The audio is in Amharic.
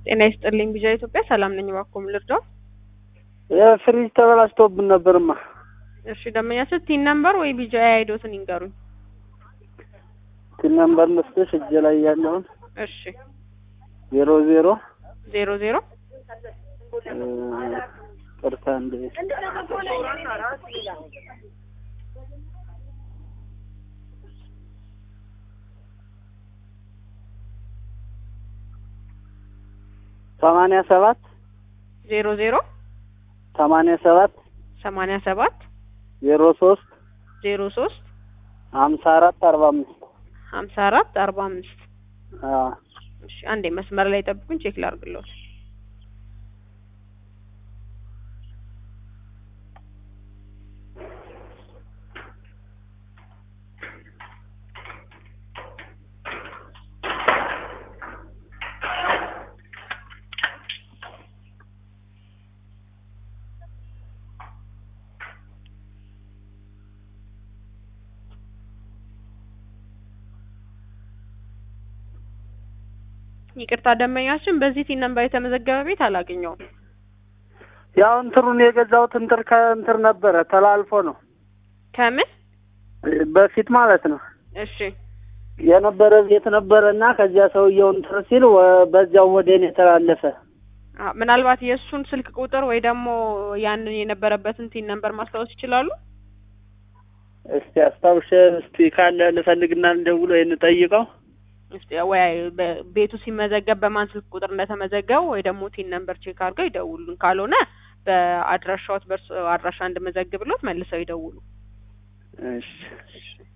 ጤና ይስጥልኝ ቢጃ ኢትዮጵያ ሰላም ነኝ። እባክዎ ምን ልርዳው? የፍሪጅ ተበላሽቶብን ነበርማ። እሺ ደንበኛችን ቲን ነምበር ወይ ቢጃ አይዶትን ይንገሩኝ። ቲን ነምበር ልስጥሽ እጄ ላይ ያለውን እሺ ዜሮ ዜሮ ዜሮ ዜሮ ቅርታ እንደ ሰማንያ ሰባት ዜሮ ዜሮ ሰማንያ ሰባት ሰማንያ ሰባት ዜሮ ሶስት ዜሮ ሶስት ሀምሳ አራት አርባ አምስት ሀምሳ አራት አርባ አምስት አዎ እሺ አንዴ መስመር ላይ ጠብቁኝ፣ ቼክ ላድርግልዎት። ይቅርታ ደንበኛችን በዚህ ቲን ነምበር የተመዘገበ ቤት አላገኘውም። ያው እንትሩን የገዛሁት እንትር ከእንትር ነበረ ተላልፎ ነው ከምን በፊት ማለት ነው እሺ የነበረ ቤት ነበረ እና ከዚያ ሰውየው እንትር ሲል ወ- በዚያው ወደ እኔ ተላለፈ። አ፣ ምናልባት የእሱን ስልክ ቁጥር ወይ ደግሞ ያንን የነበረበትን ቲን ነምበር ማስታወስ ይችላሉ? እስቲ አስታውሽ እስቲ ካለ ልፈልግና ልደውል ወይ እንጠይቀው። እስቲ ወይ በ- ቤቱ ሲመዘገብ በማን ስልክ ቁጥር እንደተመዘገበ ወይ ደግሞ ቲን ነምበር ቼክ አድርገው ይደውሉን። ካልሆነ በአድራሻዎት በእርሱ አድራሻ እንድመዘግብሎት መልሰው ይደውሉ። እሺ እሺ